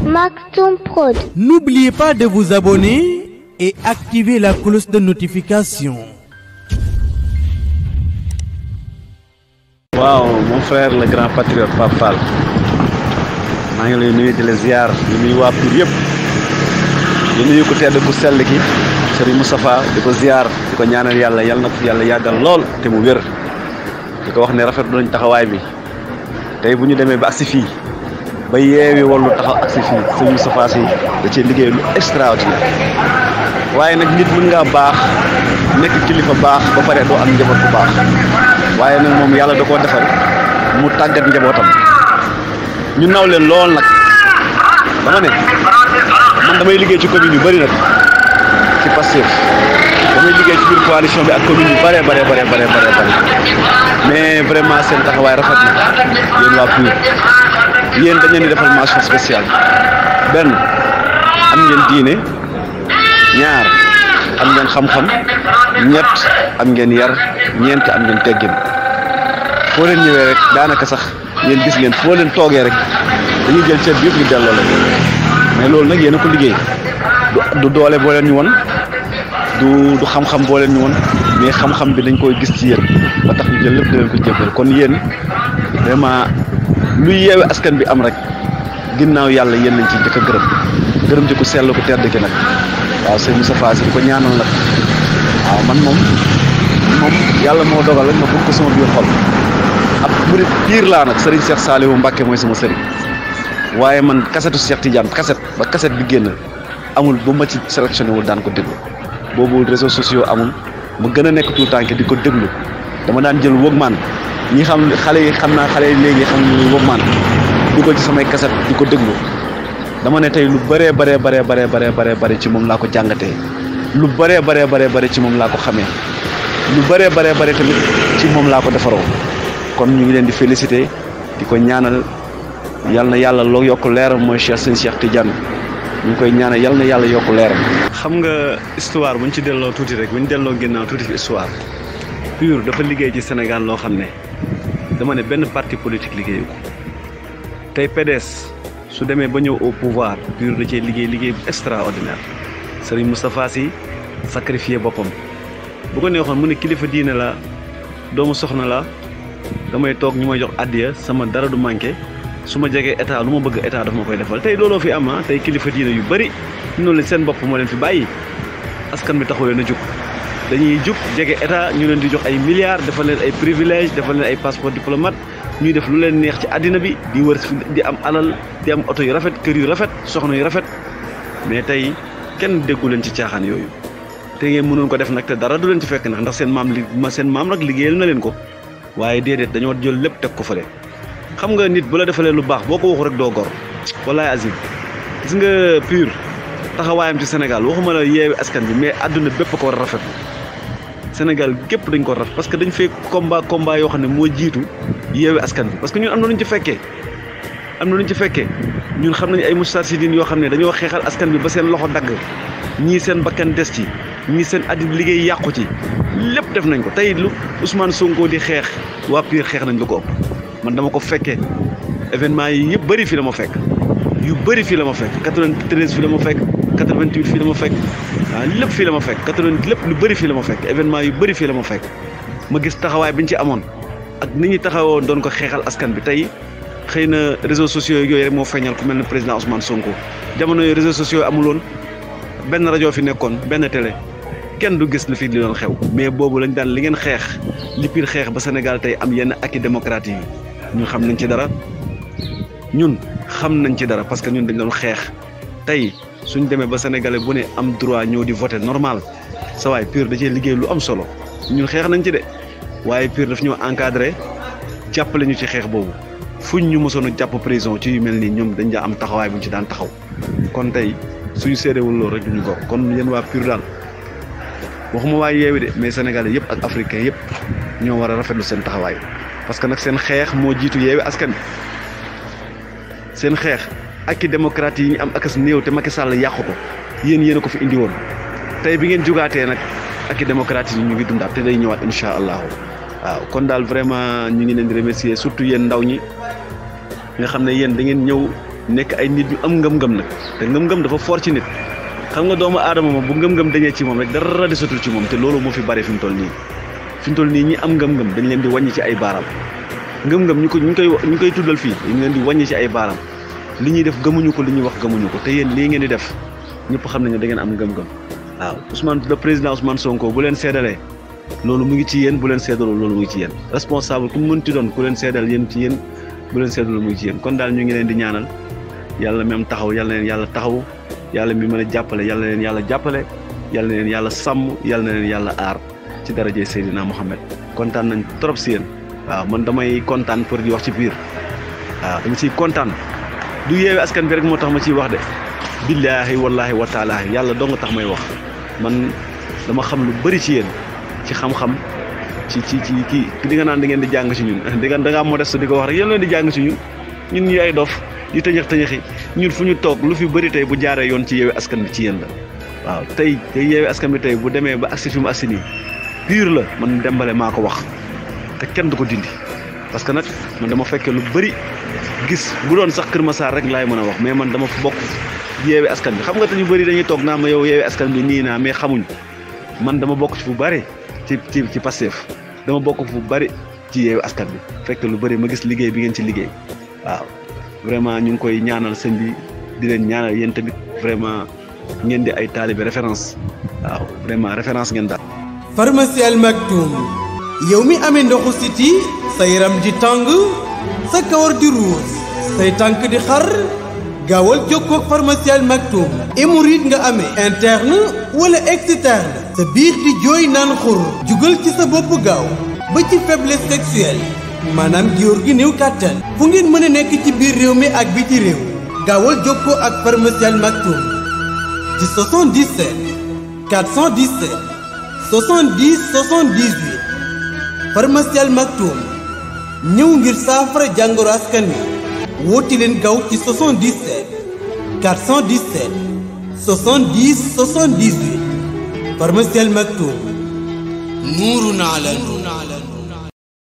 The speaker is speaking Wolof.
Maxon Prod. N'oubliez pas de vous abonner et activer la cloche de notification. waaw mon frère le grand patriote Pape Fall maa ngi lay nuyu di la ziar di nuyu waa Pire yëpp di nuyu ku tedd ku sell ki Serigne Moustapha di ko ziar di ko ñaanal yàlla yàlla na ko fi yàlla yàggal lool te mu wér di ko wax ne rafetlu nañ taxawaay bi tey bu ñu demee ba agsi fii ba yeewi wallu taxaw agsi fii Serigne Moustapha si da cee liggéey lu extraordinaire waaye nag nit mën ngaa baax nekk kilifa baax ba pare doo am njaboot bu baax waaye nag moom yàlla da koo defal mu tàggat njabootam ñu naw leen lool nag dama ne man damay liggéey ci commune yu bëri nag ci Pastef damay liggéey ci biir coalition bi ak commune yu bëree bëree bëree bëree bëree bëri mais vraiment seen taxawaay rafet na yéen waa Pire yéen dañ leen di defal mention spéciale benn am ngeen diine ñaar am ngeen xam-xam ñett am ngeen yar ñeent am ngeen teggin foo leen ñëwee rek daanaka sax yéen gis ngeen foo leen toogee rek dañuy jël ceeb bi yëpp ñu delloo la mais loolu nag yéen a ko liggéey du du doole boo leen ñu woon du du xam-xam boo leen ñu woon mais xam-xam bi dañ koy gis ci yéen ba tax ñu jël lépp di leen ko jébbal kon yéen vraiment luy yeewe askan bi am rek ginnaaw yàlla yéen lañ ci njëkk a gërëm gërëm ci ku sell ku tedd ki nag waaw sëñ Moustapha Sy di ko ñaanal nag waaw man moom moom yàlla moo dogal rek ma bëgg ko sama biir xol ab murit piir laa nag sëriñ Cheikh Saliou Mbacke mooy sama sëriñ waaye man kasetu Cheikh Tidiane kaset ba kaset bi génn amul bu ma ci sélectionné wul daan ko déglu boobu réseaux sociaux amul mu gën a nekk tout tànk di ko déglu dama daan jël Walkman ñi xam xale yi xam naa xale yi léegi xam ni Walkman dugal ci samay kaset di ko déglu dama ne tey lu bëree bëree bëree bëree bëree bëree bëri ci moom laa ko jàngatee lu bëree bëree bëree bëri ci moom laa ko xamee lu bëree bëree bëri tamit ci moom laa ko defaroo kon ñu ngi leen di féliciter di ko ñaanal yal na yàlla loo yokk leeram mooy Cheikh sëñ Cheikh Tidiane ñu ngi koy ñaanal yal na yàlla yokk leeram. xam nga histoire bu ñu ci delloo tuuti rek bu ñu delloo ginnaaw tuuti ci histoire Pure dafa liggéey ci Sénégal loo xam ne dama ne benn parti politique liggéeyu ko tey PDS. su demee ba ñëw au pouvoir Pure da cee liggéey liggéey bu extraordinaire Serigne Moustapha Sy sacrifié boppam bu ko neexoon mu ne kilifa diine la doomu soxna la damay toog ñu may jox addiya sama dara du manqué su ma jegee état lu ma bëgg état daf ma koy defal tey looloo fi am ah tey kilifa diine yu bëri noonu leen seen bopp moo leen fi bàyyi askan bi taxu leen a jug dañuy jug jege état ñu leen di jox ay milliards defal leen ay privilèges defal leen ay passeport diplomate ñuy def lu leen neex ci àddina bi di wër di am alal di am oto yu rafet kër yu rafet soxna yu rafet mais tey kenn déggu leen ci caaxaan yooyu te ngeen mënoon ko def nag te dara du leen ci fekk nag ndax seen maam li ma seen maam nag liggéeyal na leen ko waaye déedéet dañoo jël lépp teg ko fële xam nga nit bu la defalee lu baax boo ko waxu rek doo gor wallaay azim gis nga Pure taxawaayam ci Sénégal waxuma la yeewi askan bi mais àdduna bépp ko war a rafet Sénégal gépp dañ ko rafet parce que dañ fee combat combat yoo xam ne moo jiitu yeewi askan bi parce que ñun am na luñ ci fekkee am na luñ ci fekkee ñun xam nañu ay moustarchidine yoo xam ne dañoo xeexal askan bi ba seen loxo dagg ñii seen bakkan des ci ñii seen addi liggéey yàqu ci lépp def nañ ko tey lu Ousmane Sonko di xeex waa Pire xeex nañ lu ko ëpp man dama ko fekkee événement yi yëpp bëri fii la ma fekk yu bëri fii la ma fekk 93 fii la ma fekk 88 fii la ma fekk waaw lépp fii la ma fekk 80 lépp lu bëri fii la ma fekk événement yu bëri fii la ma fekk ma gis taxawaay bi ñu ci amoon ak ni ñu taxawoon doon ko xeexal askan bi tey xëy na réseaux sociaux yooyu rek moo feeñal ku mel ne président Ousmane Sonko jamono yooyu réseaux sociaux amuloon benn rajo fi nekkoon benn télé kenn du gis lu fi li doon xew mais boobu lañ daan li ngeen xeex li Pire xeex ba Sénégal tey am yenn acquis démocratique yi ñun xam nañ ci dara ñun xam nañ ci dara parce que ñun dañ doon xeex tey suñ demee ba sénégalais bu ne am droit ñëw di voter normal sa waay Pure da cee liggéey lu am solo ñun xeex nañ ci de waaye Pure daf ñoo encadré jàppale ñu ci xeex boobu fuñ ñu mosoon a jàpp prison ci yu mel nii ñoom dañ daa am taxawaay bu ñu ci daan taxaw kon tey suñu séeréewul loolu rek duñu gor kon yéen waa Pure daal waxuma waa yeewi de mais sénégalais yëpp ak africain yëpp ñoo war a rafetlu seen taxawaay parce que nag seen xeex moo jiitu yeewi askan bi seen xeex ak i démocrate yi ñu am akas néew te Macky Sall yàqu ko yéen yéen a ko fi indi woon tey bi ngeen jugaatee nag ak i démocrate yi ñu ngi dundaat te day ñëwaat incha allahu waaw kon daal vraiment ñu ngi leen di remercier surtout yéen ndaw ñi nga xam ne yéen da ngeen ñëw nekk ay nit yu am ngëm-ngëm nag te ngëm-ngëm dafa fort ci nit xam nga doomu aadama moom bu ngëm-ngëm dañee ci moom rek dara desatul ci moom te loolu moo fi bari fi mu toll nii fi mu toll nii ñi am ngëm-ngëm dañ leen di wàññi ci ay baaraam ngëm-ngëm ñu ko ñu koy ñu koy tuddal fii dañ leen di wàññi ci ay baaraam li ñuy def gëmuñu ko li ñuy wax gëmuñu ko te yéen lii ngeen di def ñëpp xam nañu da ngeen am ngëm-ngëm waaw Ousmane le président Ousmane Sonko bu leen seedalee loolu mu ngi ci yéen bu leen seedaloo loolu mu ngi ci yéen responsable ku mu mënti doon ku leen seedal yéen ci yéen bu leen seedaloo mu ngi ci yéen kon daal ñu ngi leen di ñaanal yàlla même taxaw yàlla na leen yàlla taxaw yàlla mi mën a jàppale yàlla na leen yàlla jàppale yàlla na leen yàlla sàmm yàlla na leen yàlla aar ci daraje Seydina Mohamed kontaan nañ trop si yéen waaw man damay kontaan pour di wax ci biir waaw dama ciy kontaan du yeewe askan bi rek moo tax ma ciy wax de billaahi wallaahi wa taalaahi yàlla doo nga tax may wax man dama xam lu bëri ci yéen ci xam-xam ci ci ci kii di nga naan da ngeen di jàng ci ñun di nga da ngaa modeste di ko wax rek yéen leen di jàng ci ñun ñun ñu ay dof di tëñëx tëñëxi ñun fu ñu toog lu fi bëri tey bu jaaree yoon ci yeewe askan bi ci yéen la waaw tey tey yeewe askan bi tey bu demee ba agsi fi mu agsi nii pur la man dembale maa ko wax te kenn du ko dindi parce que nag man dama fekkee lu bëri gis bu doon sax Kër Massar rek laay mën a wax mais man dama bokk yeewe askan bi xam nga te ñu bëri dañuy toog naa ma yow yeewe askan bi nii naa mais xamuñ man dama bokk ci fu bëri ci ci ci Pastef dama bokk fu bëri ci yeewe askan bi fekk lu bëri ma gis liggéey bi ngeen ci liggéey waaw vraiment ñu ngi koy ñaanal sëñ bi di leen ñaanal yéen tamit vraiment ngeen di ay taalibe référence waaw vraiment référence ngeen daal. pharmacie Al Maktoum yow mi amee ndoxu siti sa yaram di tàng sa kawar di ruus say tànk di xar gaawal jokkoo ak pharmacie Al Maktoum hémorroïde nga amee interne wala externe sa biir di jooy naan xur jugal ci sa bopp gaaw ba ci faiblesse sexuelle maanaam góor gi néew kàttan fu ngeen mën a nekk ci biir réew mi ak biti réew gaawal jokkoo ak pharmacie Al Maktoum ci 77 417 70 78 pharmacie Al Maktoum ñëw ngir saafara jàngoro askan wi woote leen gaaw ci 77 417 70 78 pharmacie Al Maktoum nuurun ala nuur